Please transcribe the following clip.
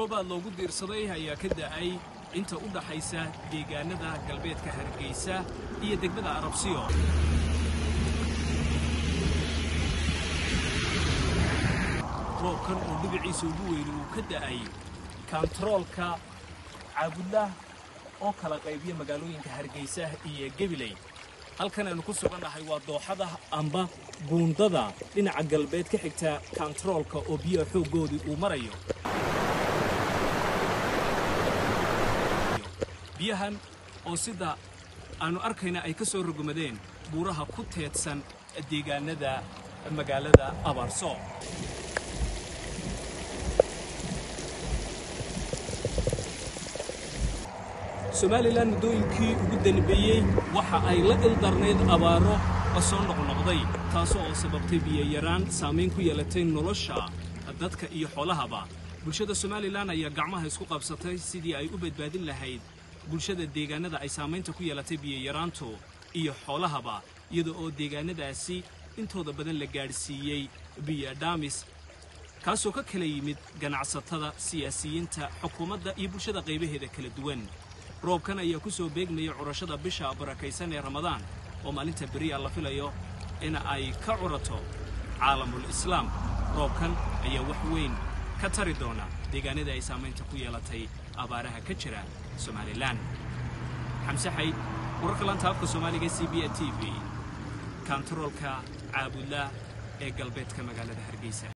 roobaad loogu diirsaday ayaa ka da'ay inta u dhaxaysa deegaanada galbeedka hargeysa iyo degmada arabsiyo roobkan oo dhibiciisa ugu weyni uu ka da'ay kantaroolka caabudlah oo kala qaybiya magaalooyinka hargeysa iyo gebiley halkan aynu ku sugannahay waa dooxada amba buundada dhinaca galbeed ka xigta kantaroolka oo biyaha xooggoodii uu marayo biyahan oo sida aanu arkayna ay ka soo rogomadeen buuraha ku teedsan deegaanada magaalada abaarso somalilan muddooyinkii ugu danbeeyey waxa ay la ildarnayd abaaro soo noqnoqday taasoo oo sababtay biyayaraan saamayn ku yeelatay nolosha dadka iyo xoolahaba bulshada somalilan ayaa gacmaha isku qabsatay sidii ay u badbaadin lahayd bulshada deegaanada ay saamaynta ku yeelatay biyayaraantu iyo xoolahaba iyada oo deegaanadaasi intooda badan la gaadhsiiyey biyodhamis kaasoo ka kala yimid ganacsatada siyaasiyiinta xukuumadda iyo bulshada qaybaheeda kala duwan roobkan ayaa ku soo beegmaya curashada bisha barakaysan ee ramadaan oo maalinta beriya la filayo in ay ka curato caalamul islaam roobkan ayaa wax weyn ka tari doona deegaanada ay saamaynta ku yeelatay abaaraha ka jira somalilan xamse xayd wararka laanta afka soomaaliga c b a t v kantaroolka caabudlah ee galbeedka magaalada hargeysa